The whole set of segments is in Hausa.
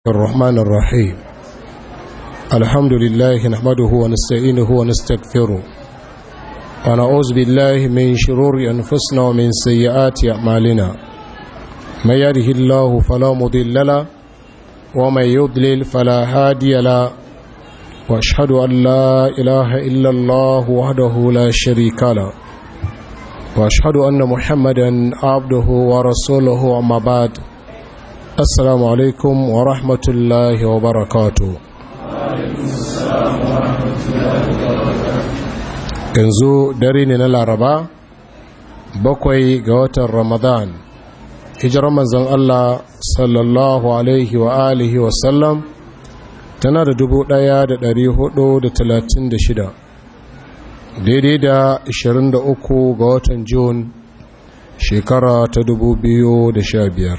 الرحمن الرحيم الحمد لله نحمده ونستعينه ونستغفره ونعوذ بالله من شرور أنفسنا ومن سيئات أعمالنا من يده الله فلا مضل له ومن يضلل فلا هادي له واشهد أن لا إله إلا الله وحده لا شريك له واشهد أن محمدا عبده ورسوله أما بعد assalamu alaikum wa rahmatullahi wa barakatu yanzu dare ne na laraba bakwai ga watan ramadan hijirar manzon Allah sallallahu alaihi wa alihi wa sallam tana da dubu ɗaya da dari hudu da talatin da shida daidai da ashirin da uku ga watan Jun shekara ta dubu biyu da sha biyar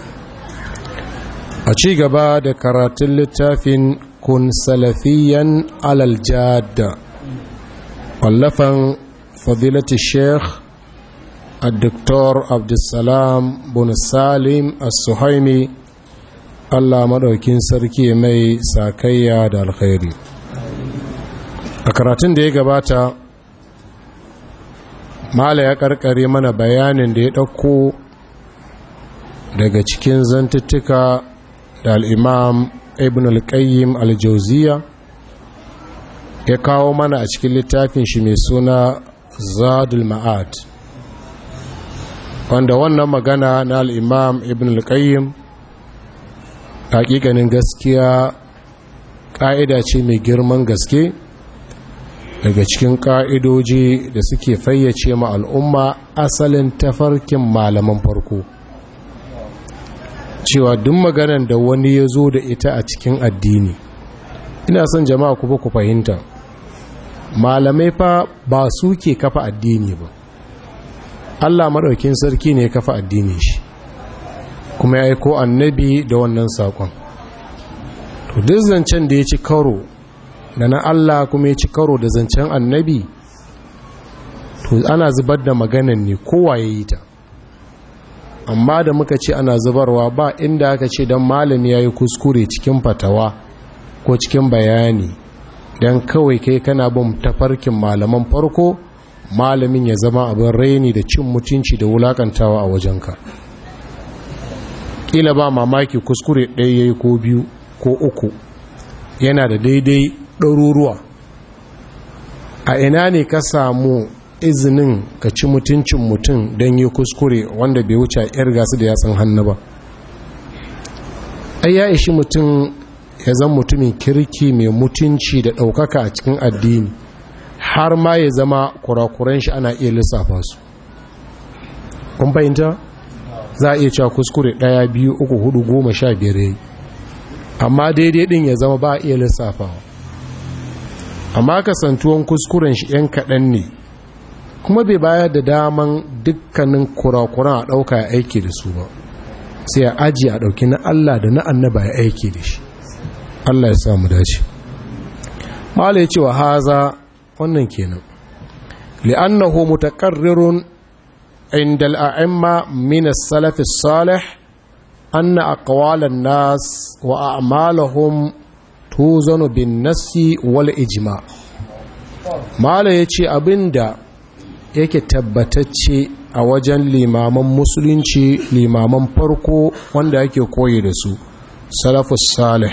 a ci gaba da karatun littafin kun salafiyan alaljada wallafan fadilati sheikh a doktor abdulsalam bin salim as-suhaimi allah maɗaukin sarki mai sakayya da alkhairi a karatun da ya gabata mala ya karkare mana bayanin da ya ɗauko daga cikin zantuttuka da al'imam ibn al-qayyim al-jauziya ya kawo mana a cikin littafin shi mai suna zadul ma'ad wanda wannan magana na al'imam ibn al-qayyim hakikanin gaskiya ƙa'ida ce mai girman gaske daga cikin ƙa'idoji da suke fayyace ma al'umma asalin tafarkin malaman farko cewa duk maganan da wani ya zo da ita a cikin addini ina son jama'a ku ku fahimta malamai fa ba su ke kafa addini ba Allah maɗaukin sarki ne ya kafa addini shi kuma ya aiko annabi da wannan saƙon to duk zancen da ya ci karo da na Allah kuma ya ci karo da zancen annabi to ana zubar da maganan ne kowa ya yi ta amma da muka ce ana zubarwa ba inda aka ce don malami ya yi kuskure cikin fatawa ko cikin bayani don kawai kai kana bin tafarkin malaman farko malamin ya zama abin raini da cin mutunci da wulakantawa a wajenka ƙila ba mamaki kuskure ɗaya ya yi ko biyu ko uku yana da daidai ɗaruruwa a ina ne ka samu izinin ka ci mutuncin mutum don yi kuskure wanda bai wuce yar gasu da yatsun hannu ba ai ya ishi mutum ya zama mutumin kirki mai mutunci da ɗaukaka a cikin addini har ma ya zama kurakuran shi ana iya lissafa su kun fahimta za a iya cewa kuskure ɗaya biyu uku hudu goma sha biyar yayi amma daidai ɗin ya zama ba a iya lissafawa amma kasantuwan kuskuren shi 'yan kaɗan ne kuma bai bayar da daman dukkanin kurakuran a ɗauka ya aiki da su ba sai a aji a ɗauki na Allah da na annaba ya aiki da shi Allah ya samu dace mala ya ce wa haza wannan kenan li'annahu mutaqarrirun inda al'a'imma min as-salaf as-salih anna aqwal an-nas wa a'malahum tuzanu bin nassi wal ijma mala yace abinda yake tabbatacce a wajen limaman musulunci limaman farko wanda yake koyi da su salafus salih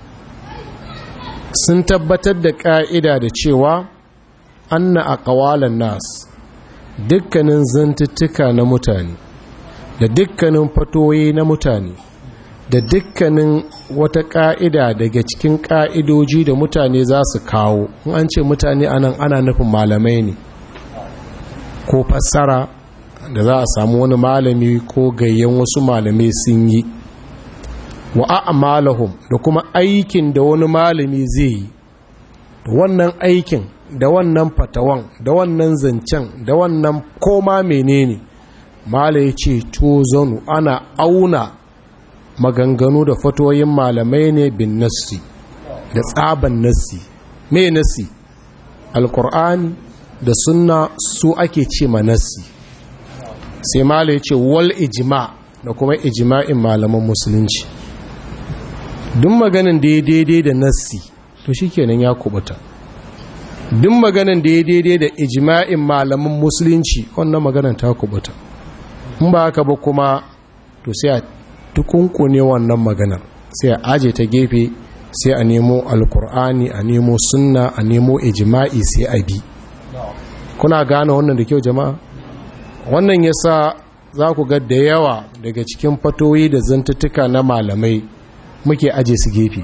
sun tabbatar da ƙa'ida da cewa anna a ƙawalan nas dukkanin zantuttuka na mutane da dukkanin fatoyi na mutane da dukkanin wata ƙa'ida daga cikin ƙa'idoji da mutane za su kawo in an ce mutane anan ana nufin malamai ne ko fassara da za a samu wani malami ko gayyan wasu malamai sun yi wa a'malahum da kuma aikin da wani malami zai yi da wannan aikin da wannan fatawan da wannan zancen da wannan koma menene mala ya ce zonu ana auna maganganu da fatoyin malamai ne bin nassi da tsaban nassi me nassi alkur'ani da sunna su ake ce manassi sai mala ya ce wal ijima da kuma ijima'in malaman musulunci duk maganin da ya daidai da nassi to shi kenan ya kubuta duk maganin da ya daidai da ijma'in malaman musulunci wannan maganin ta kubuta in ba haka ba kuma to sai a tukunkune wannan maganar sai a aje ta gefe sai a nemo alkur'ani a nemo sunna a nemo ijma'i sai a bi kuna gane wannan da kyau jama'a wannan yasa za ku ga da yawa daga cikin fatoyi da zantuttuka na malamai muke aje su gefe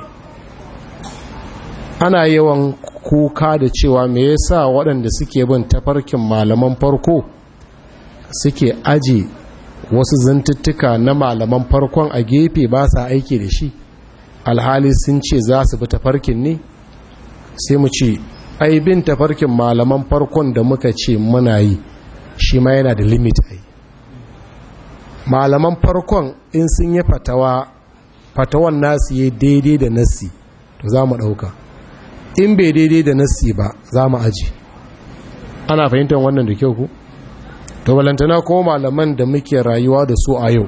ana yawan kuka da cewa me yasa waɗanda suke bin tafarkin malaman farko suke aje wasu zantuttuka na malaman farkon a gefe ba sa aiki da shi alhali sun ce za su bi tafarkin ne sai mu ce ai bin tafarkin malaman farkon da muka ce muna yi shi ma yana da limit ai malaman farkon in sun yi fatawa fatawan nasu yi daidai da nassi to za mu ɗauka in bai daidai da nassi ba za mu aji ana fahimtar wannan da kyau ku to balantana ko malaman da muke rayuwa da su a yau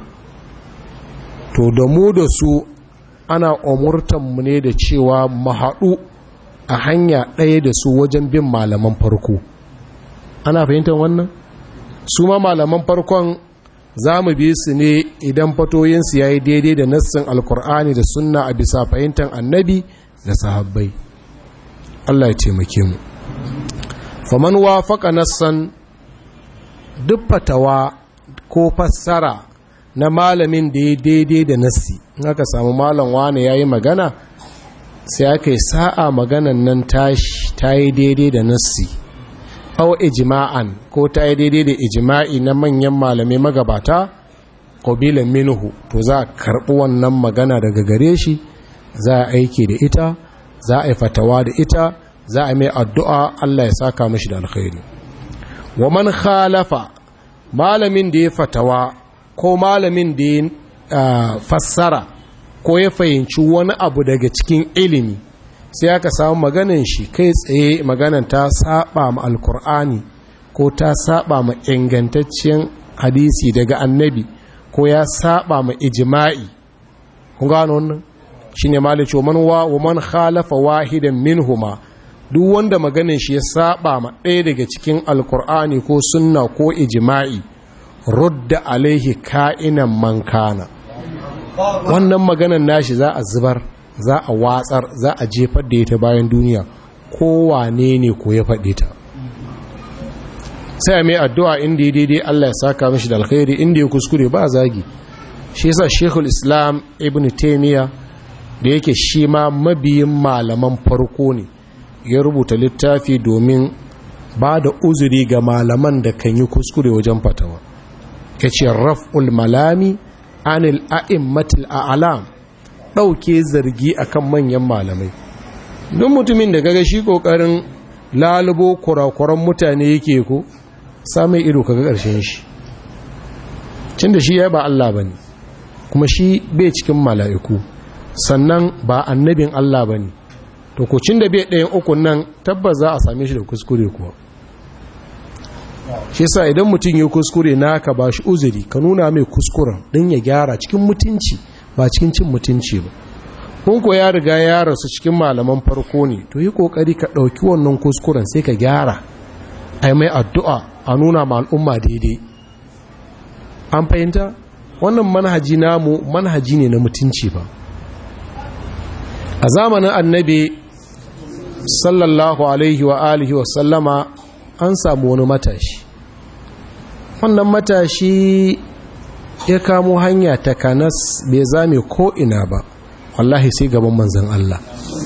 to da mu da su ana umurtanmu ne da cewa mu haɗu a hanya ɗaya da su wajen bin malaman farko ana fahimtar wannan su ma malaman farkon za mu bi su ne idan fatoyinsu ya yi daidai da nassin alkur'ani da sunna a bisa fahimtar annabi da sahabbai Allah ya taimake mu faman wafaka nassan duk fatawa ko fassara na malamin da ya daidai da nassi in aka samu malam wane ya yi magana sai aka yi sa'a maganan nan tashi ta yi daidai da nassi au ijima'an ko ta yi daidai da ijima'i na manyan malamai magabata ƙobilan minuhu to za a karɓi wannan magana daga gare shi za a aiki da ita za a yi fatawa da ita za a mai addu'a Allah ya saka mashi da alkhairi wa man khalafa malamin da ya fatawa ko malamin da ya fassara ko ya fahimci wani abu daga cikin ilimi sai aka samu maganin shi kai tsaye maganan ta saba ma alkur'ani ko ta saba ma ingantaccen hadisi daga annabi ko ya saba ma ijma'i kun gano wannan shine malice man wa wa man khalafa wahidan minhuma duk wanda maganin shi ya saba ma ɗaya daga cikin alkur'ani ko sunna ko ijma'i rudda alaihi ka'inan man kana wannan maganan nashi za a zubar za a watsar za a jefar da ita bayan duniya kowane ne ko ya faɗi ta sai mai addu'a inda ya daidai Allah ya saka mashi da alkhairi inda ya kuskure ba zagi shi yasa shekul islam ibn taimiyya da yake shi ma mabiyin malaman farko ne ya rubuta littafi domin ba da uzuri ga malaman da kan yi kuskure wajen fatawa ya ce raf'ul malami anil a'immatil a'lam ɗauke zargi akan manyan malamai don mutumin da gaga shi ƙoƙarin lalubo kurakuran mutane yake ko samun ido kaga ƙarshen shi cin da shi ya ba Allah ba ne kuma shi bai cikin mala'iku sannan ba annabin Allah ba ne to ko cin da bai ɗayan ukun nan tabbas za a same shi da kuskure kuwa shi sa idan mutum ya kuskure naka ba shi uzuri ka nuna mai kuskuren don ya gyara cikin mutunci ba cikin cin mutunci ba kun ko ya riga ya rasu cikin malaman farko ne to yi kokari ka ɗauki wannan kuskuren sai ka gyara ai mai addu'a a nuna ma al'umma daidai an fahimta wannan manhaji namu manhaji ne na mutunci ba a zamanin annabi sallallahu alaihi wa alihi wa sallama an samu wani matashi wannan matashi ya kamo hanya ta kanas bai zame ko ina ba wallahi sai gaban manzan Allah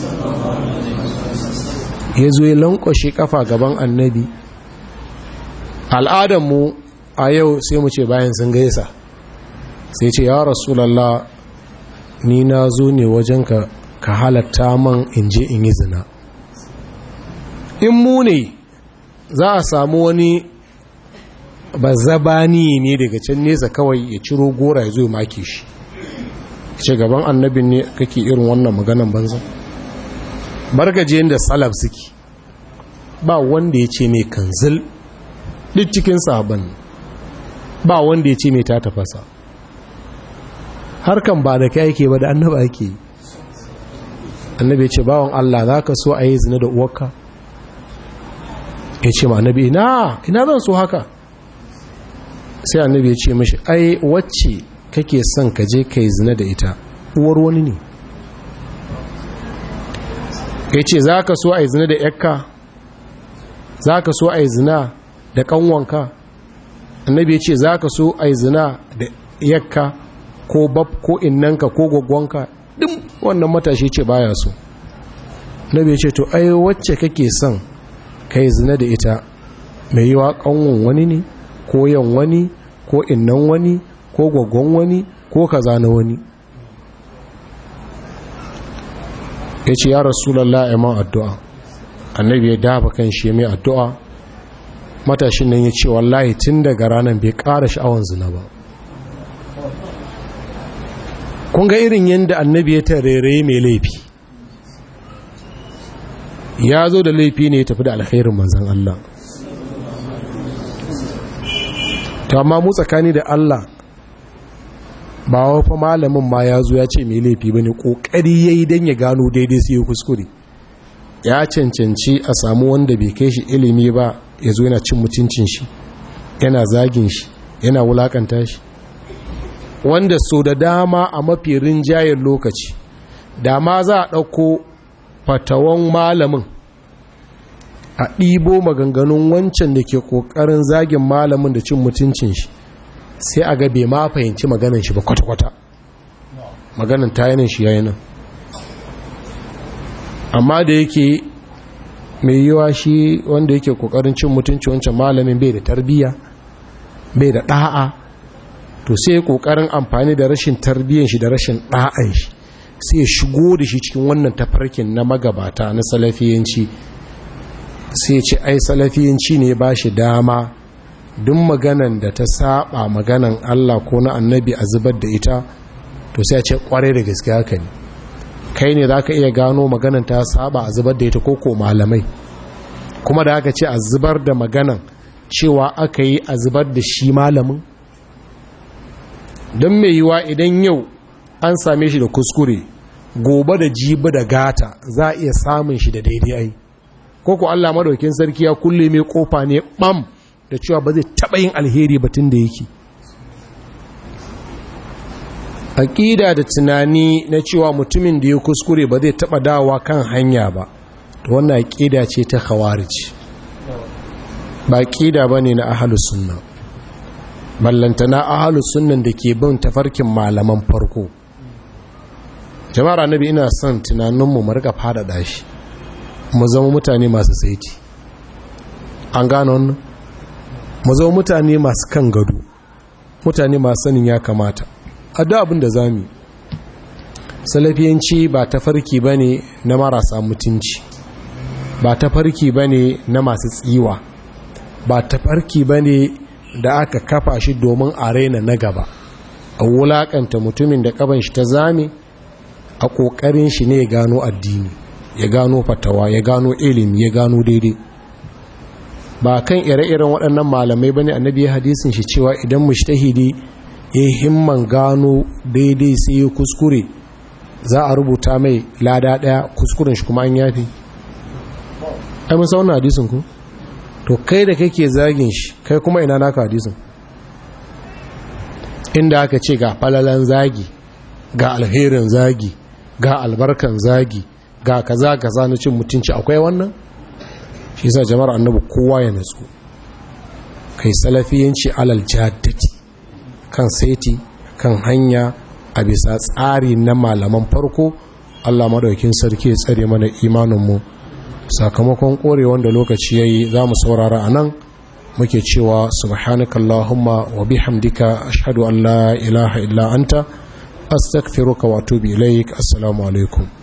ya zo ya lankwashe kafa gaban annabi al'adanmu a yau sai mu ce bayan sun gaisa sai ce ya rasulallah ni na zo ne wajen ka ka halatta man in je in yi zina in mu ne za a samu wani ba zabani ne daga can nesa kawai ya ciro gora ya zo ya make shi ce gaban annabin ne kake irin wannan maganan banza bargaje da salaf suke ba wanda ya ce mai kanzil duk cikin sabon ba wanda ya ce mai ta tafasa harkan ba da kai ake ba da annaba ake annabi ya ce bawan Allah za ka so a yi zina da uwarka ya ce ma annabi ina ina zan so haka sai annabi ya ce mashi ai wacce kake son ka je ka yi zina da ita uwar wani ne ya ce za ka so a yi zina da yakka za ka so a yi zina da kanwanka annabi ya ce za ka so a yi zina da yakka ko bab ko innanka ko gwagwanka duk wannan matashi ce baya so annabi ya ce to ai wacce kake son ka yi zina da ita mai yiwa kanwan wani ne ko yan wani ko innan wani ko gwaggon wani ko kaza na wani ya ce ya rasulallah iman addu'a annabi ya dafa kan shi mai addu'a matashin nan ya ce wallahi tun daga ranar bai ƙara sha'awan zina ba kun ga irin yadda annabi ya tarere mai laifi ya zo da laifi ne ya tafi da alkhairin manzan Allah ta amma mu tsakani da Allah ba wafa malamin ma ya zo ya ce mai laifi ba ne ƙoƙari ya yi don ya gano daidai su yi kuskure ya cancanci a samu wanda bai kai shi ilimi ba ya zo yana cin mutuncin shi yana zagin shi yana wulakanta shi wanda so da dama a mafi rinjayen lokaci dama za a ɗauko fatawan malamin a ɗibo maganganun wancan da ke ƙoƙarin zagin malamin da cin mutuncin shi sai a gabe ma fahimci maganan shi ba kwata-kwata maganan tayanin shi yayi nan amma da yake mai yiwa shi wanda yake ƙoƙarin cin mutunci wancan malamin bai da tarbiyya bai da ɗa'a to sai ƙoƙarin amfani da rashin tarbiyyan shi da rashin ɗa'an shi sai shigo da shi cikin wannan tafarkin na magabata na salafiyanci sai ce ai salafiyanci ne ba shi dama duk maganan da ta saba maganan Allah ko na annabi a zubar da ita to sai a ce kware da gaske haka ne kai ne za ka iya gano maganan ta saba a zubar da ita ko ko malamai kuma da aka ce a zubar da maganan cewa aka yi a zubar da shi malamin don mai yiwa idan yau an same shi da kuskure gobe da jibi da gata za a iya samun shi da daidai ai ko ko Allah madaukin sarki ya kulle mai kofa ne bam da cewa ba zai taba yin alheri batun da yake aqida da tunani na cewa mutumin da ya kuskure ba zai taba dawa kan hanya ba to wannan aqida ce ta khawarij ba aqida bane na ahlus sunna ballantana ahlus sunnan da ke bin tafarkin malaman farko jama'ar annabi ina son tunaninmu mu rika faɗaɗa shi mu zama mutane masu saiti an gano wannan mu zama mutane masu kan gado mutane masu sanin ya kamata a da abin da zami salafiyanci ba tafarki ba ne na marasa mutunci ba tafarki ba ne na masu tsiwa ba tafarki ba ne da aka kafa shi domin a raina na gaba a wulakanta mutumin da kaban shi ta zame a ƙoƙarin shi ne ya gano addini ya gano fatawa ya gano ilimi ya gano daidai ba kan ire-iren waɗannan malamai bane annabi ya hadisin shi cewa idan mushtahidi ya himman gano daidai sai ya kuskure za a rubuta mai lada ɗaya kuskuren shi kuma an yafi ai mun sauna hadisin ku to kai da kake zagin shi kai kuma ina naka hadisin inda aka ce ga falalan zagi ga alherin zagi ga albarkan zagi ga kaza kaza na cin mutunci akwai wannan shi yasa jama'ar annabi kowa ya natsu kai salafiyanci alal jaddati kan saiti kan hanya a bisa tsari na malaman farko Allah madaukin sarki ya tsare mana imanin mu sakamakon kore wanda lokaci yayi zamu saurara anan muke cewa subhanakallahumma wa bihamdika ashhadu an la ilaha illa anta astaghfiruka wa atubu ilaik assalamu alaikum